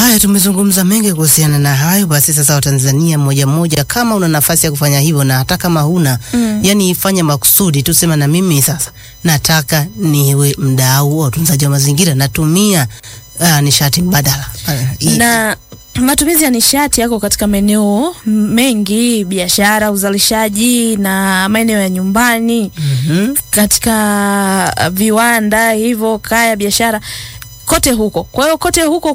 Haya, tumezungumza mengi kuhusiana na hayo. Basi sasa, Watanzania mmoja mmoja, kama una nafasi ya kufanya hivyo na hata kama huna Mm. yani ifanye makusudi, tusema na mimi sasa nataka niwe mdau wa utunzaji wa mazingira, natumia uh, nishati mbadala uh, hii- na matumizi ya nishati yako katika maeneo mengi, biashara, uzalishaji na maeneo ya nyumbani, Mhm. katika uh, viwanda hivyo, kaya, biashara, kote huko. Kwa hiyo kote huko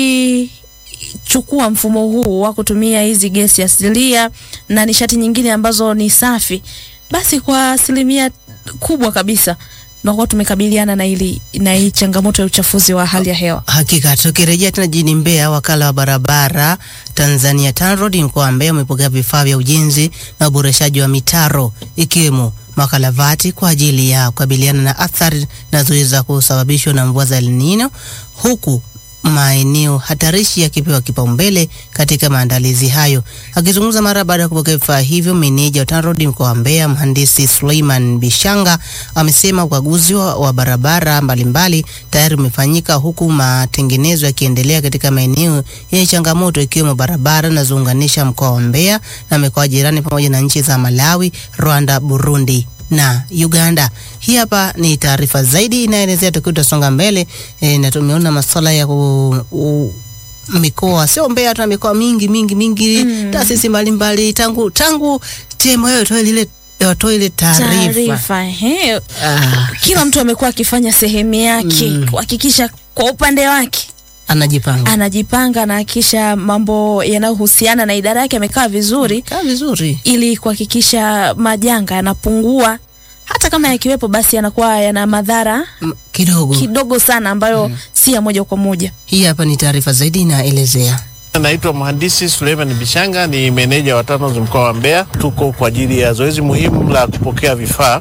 kukichukua mfumo huu wa kutumia hizi gesi asilia na nishati nyingine ambazo ni safi, basi kwa asilimia kubwa kabisa tunakuwa tumekabiliana na hili na hii changamoto ya uchafuzi wa hali ya hewa. Hakika tukirejea tena jijini Mbeya, wakala wa barabara Tanzania TANROADS mkoa wa Mbeya umepokea vifaa vya ujenzi na uboreshaji wa mitaro ikiwemo makalavati kwa ajili ya kukabiliana na athari zinazoweza kusababishwa na mvua za El Nino, huku maeneo hatarishi yakipewa kipaumbele katika maandalizi hayo. Akizungumza mara baada ya kupokea vifaa hivyo, meneja wa TANROADS mkoa wa Mbeya mhandisi Suleiman Bishanga amesema ukaguzi wa, wa barabara mbalimbali tayari umefanyika huku matengenezo yakiendelea katika maeneo yenye changamoto ikiwemo barabara zinazounganisha mkoa wa Mbeya na mikoa jirani pamoja na nchi za Malawi, Rwanda, Burundi na Uganda. Hii hapa ni taarifa zaidi inaelezea tukiwa tutasonga mbele e, na tumeona masuala ya ku, u, mikoa sio Mbeya tu na mikoa mingi mingi mingi Mm. taasisi mbalimbali tangu tangu TMA itoe lile watoe ile taarifa Taarifa, ehe. ah, kila mtu amekuwa akifanya sehemu yake Mm. kuhakikisha kwa upande wake anajipanga anajipanga na kisha mambo yanayohusiana na idara yake amekaa vizuri kaa vizuri ili kuhakikisha majanga yanapungua hata kama yakiwepo basi yanakuwa yana madhara M- kidogo. kidogo sana ambayo si ya moja kwa moja Hii hapa ni taarifa zaidi inaelezea. Naitwa mhandisi Suleiman Bishanga, ni meneja wa TANROADS mkoa wa Mbeya. Tuko kwa ajili ya zoezi muhimu la kupokea vifaa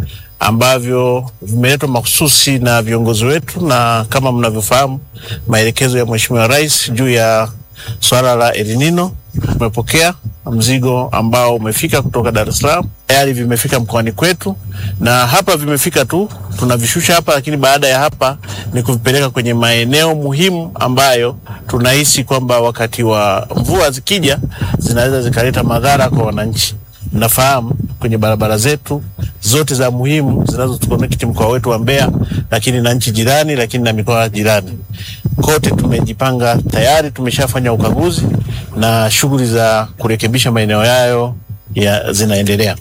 ambavyo vimeletwa mahususi na viongozi wetu, na kama mnavyofahamu maelekezo ya Mheshimiwa Rais juu ya swala la El Nino. Tumepokea mzigo ambao umefika kutoka Dar es Salaam, tayari vimefika mkoani kwetu, na hapa vimefika tu, tunavishusha hapa, lakini baada ya hapa ni kuvipeleka kwenye maeneo muhimu ambayo tunahisi kwamba wakati wa mvua zikija zinaweza zikaleta madhara kwa wananchi. Mnafahamu kwenye barabara zetu zote za muhimu zinazotuconnect mkoa wetu wa Mbeya, lakini na nchi jirani, lakini na mikoa jirani kote tumejipanga tayari, tumeshafanya ukaguzi na shughuli za kurekebisha maeneo yayo ya zinaendelea.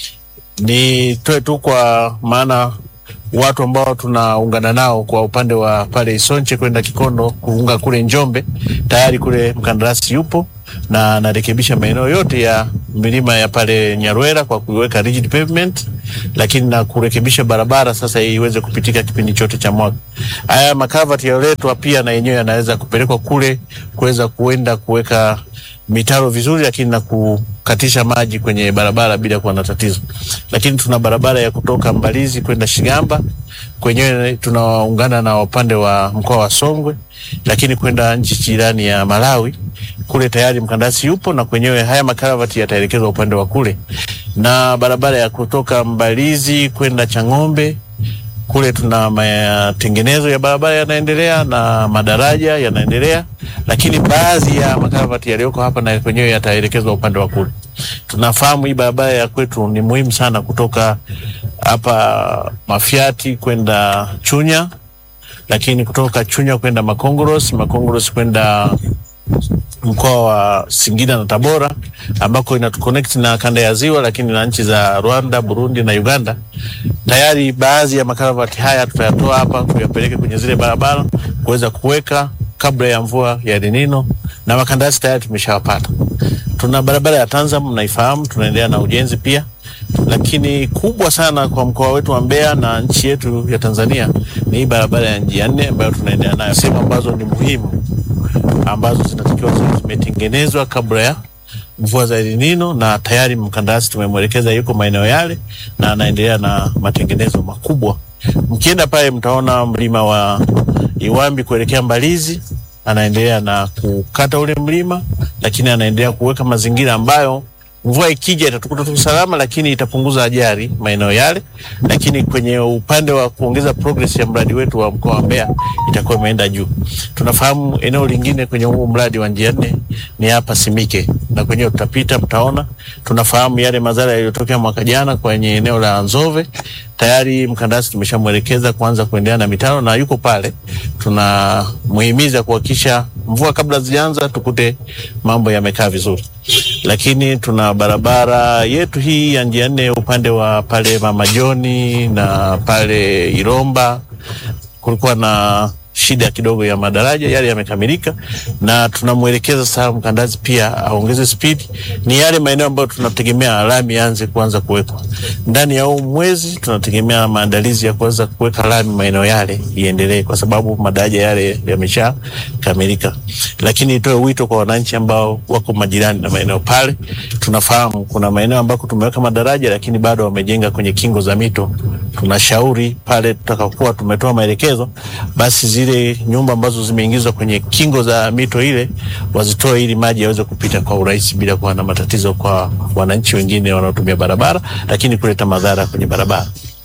Nitoe tu kwa maana watu ambao tunaungana nao kwa upande wa pale Isonche kwenda Kikondo kuunga kule Njombe, tayari kule mkandarasi yupo na anarekebisha maeneo yote ya milima ya pale Nyarwera kwa kuweka rigid pavement, lakini na kurekebisha barabara sasa iweze kupitika kipindi chote cha mwaka. Haya makavati yaliyoletwa pia na yenyewe yanaweza kupelekwa kule kuweza kuenda kuweka mitaro vizuri, lakini na kukatisha maji kwenye barabara bila kuwa na tatizo. Lakini tuna barabara ya kutoka Mbalizi kwenda Shigamba, kwenyewe tunaungana na upande wa mkoa wa Songwe, lakini kwenda nchi jirani ya Malawi kule tayari mkandarasi yupo na kwenyewe haya makaravati yataelekezwa upande wa kule, na barabara ya kutoka Mbalizi kwenda Chang'ombe kule tuna matengenezo ya barabara yanaendelea na madaraja yanaendelea, lakini baadhi ya makaravati yaliyoko hapa na kwenyewe yataelekezwa upande wa kule. Tunafahamu hii barabara ya kwetu ni muhimu sana kutoka hapa Mafiati kwenda Chunya, lakini kutoka Chunya kwenda Makongoros, Makongoros kwenda mkoa wa Singida na Tabora ambako inatuconnect na kanda ya ziwa, lakini na nchi za Rwanda, Burundi na Uganda. Tayari baadhi ya makaravati haya tutayatoa hapa kuyapeleke kwenye zile barabara kuweza kuweka kabla ya mvua ya El Nino, na makandarasi tayari tumeshawapata. Tuna barabara ya Tanzam mnaifahamu, tunaendelea na ujenzi pia, lakini kubwa sana kwa mkoa wetu wa Mbeya na nchi yetu ya Tanzania ni hii barabara ya njia nne ambayo tunaendelea nayo, sehemu ambazo ni muhimu ambazo zinatakiwa ziwe zimetengenezwa kabla ya mvua za El Nino, na tayari mkandarasi tumemwelekeza yuko maeneo yale na anaendelea na matengenezo makubwa. Mkienda pale mtaona mlima wa Iwambi kuelekea Mbalizi, anaendelea na kukata ule mlima, lakini anaendelea kuweka mazingira ambayo mvua ikija itatukuta tu salama, lakini itapunguza ajali maeneo yale. Lakini kwenye upande wa kuongeza progress ya mradi wetu wa mkoa wa Mbeya itakuwa imeenda juu. Tunafahamu eneo lingine kwenye huu mradi wa njia nne ni hapa Simike, na kwenyewe tutapita, mtaona. Tunafahamu yale madhara yaliyotokea mwaka jana kwenye eneo la Nzove. Tayari mkandarasi tumeshamwelekeza kuanza kuendelea na mitaro na yuko pale, tunamuhimiza kuhakikisha mvua kabla zijaanza tukute mambo yamekaa vizuri. Lakini tuna barabara yetu hii ya njia nne upande wa pale Mama Joni na pale Iromba kulikuwa na shida kidogo ya madaraja, yale yamekamilika, na tunamwelekeza sasa mkandarasi pia aongeze spidi. Ni yale maeneo ambayo tunategemea lami ianze kuanza kuwekwa ndani ya huu mwezi. Tunategemea maandalizi ya kuweza kuweka lami maeneo yale iendelee, kwa sababu madaraja yale yameshakamilika. Lakini itoe wito kwa wananchi ambao wako majirani na maeneo pale. Tunafahamu kuna maeneo ambako tumeweka madaraja, lakini bado wamejenga kwenye kingo za mito. Tunashauri pale tutakapokuwa tumetoa maelekezo, basi zile nyumba ambazo zimeingizwa kwenye kingo za mito ile wazitoe ili maji yaweze kupita kwa urahisi bila kuwa na matatizo kwa wananchi wengine wanaotumia barabara, lakini kuleta madhara kwenye barabara.